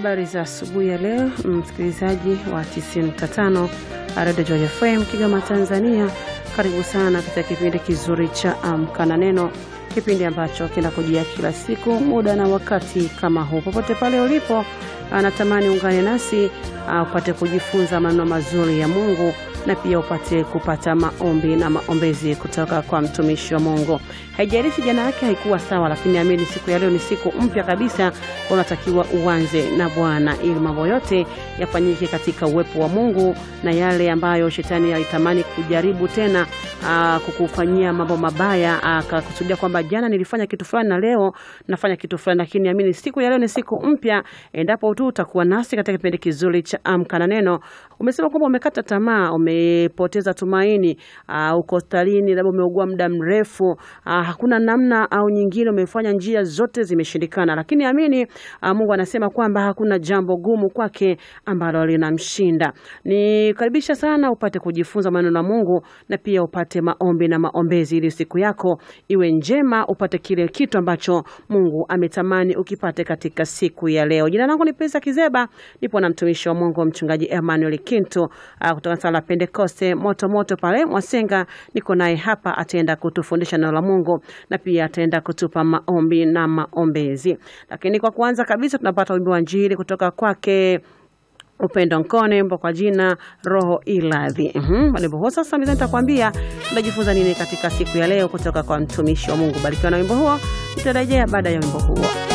Habari za asubuhi ya leo, msikilizaji wa 95 Radio Joy FM Kigoma, Tanzania. Karibu sana katika kipindi kizuri cha Amka na Neno, kipindi ambacho kinakujia kila siku muda na wakati kama huu. Popote pale ulipo, natamani ungane nasi uh, upate kujifunza maneno mazuri ya Mungu na pia upate kupata maombi na maombezi kutoka kwa mtumishi wa Mungu. Haijalishi jana yake haikuwa sawa, lakini amini siku ya leo ni siku mpya kabisa. Unatakiwa uanze na Bwana ili mambo yote yafanyike katika uwepo wa Mungu, na yale ambayo shetani alitamani kujaribu tena aa, kukufanyia mambo mabaya, akakusudia kwamba jana nilifanya kitu fulani na leo nafanya kitu fulani, lakini amini siku ya leo ni siku mpya, endapo tu utakuwa nasi katika kipindi kizuri cha Amka na Neno. Umesema kwamba umekata tamaa, umepoteza tumaini, uh, uko hospitalini, labda umeugua muda mrefu, uh, hakuna namna au nyingine, umefanya njia zote zimeshindikana, lakini amini, uh, Mungu anasema kwamba hakuna jambo gumu kwake ambalo linamshinda. Nikaribisha sana upate kujifunza maneno ya Mungu na pia upate maombi na maombezi, ili siku yako iwe njema, upate kile kitu ambacho Mungu ametamani ukipate katika siku ya leo. Jina langu ni Pesa Kizeba, nipo na mtumishi wa Mungu mchungaji Emmanuel Kinto uh, kutoka sala Pentekoste moto moto pale Mwasenga. Niko naye hapa, ataenda kutufundisha neno la Mungu na pia ataenda kutupa maombi na maombezi. Lakini kwa kwanza kabisa tunapata wimbo wa Injili kutoka kwake Upendo Nkone mbo kwa jina Roho Iladhi. Mhm, wimbo huo sasa mimi nitakwambia tunajifunza nini katika siku ya leo kutoka kwa mtumishi wa Mungu. Barikiwa na wimbo huo, nitarejea baada ya wimbo huo.